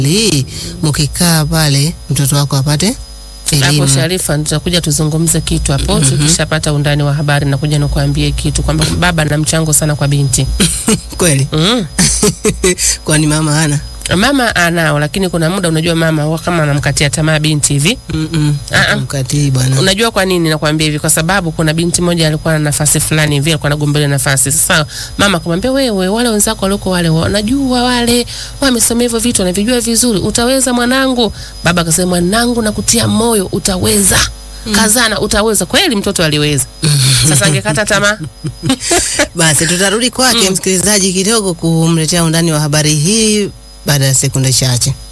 hii mkikaa pale mtoto wako apate Hapo elimu. Sharifa, tutakuja tuzungumze kitu hapo tukishapata undani wa habari, na kuja nikuambie kitu kwamba baba ana mchango sana kwa binti Kweli mm. kwani mama hana? Mama anao, lakini kuna muda unajua mama huwa kama anamkatia tamaa binti hivi. Mm-mm. Ah, ah. Mkatii bwana. Unajua kwa nini nakwambia hivi? Kwa sababu kuna binti moja alikuwa na nafasi fulani hivi, alikuwa anagombea nafasi. Sasa mama akamwambia, wewe, wale wenzako walioko wale wanajua, wale wamesomea hivyo vitu, wanavijua vizuri, utaweza mwanangu. Baba akasema, mwanangu, nakutia moyo, utaweza kazana, utaweza. Kweli mtoto aliweza. Sasa angekata tamaa Basi tutarudi kwake msikilizaji kidogo kumletea undani wa habari hii baada ya sekunde chache.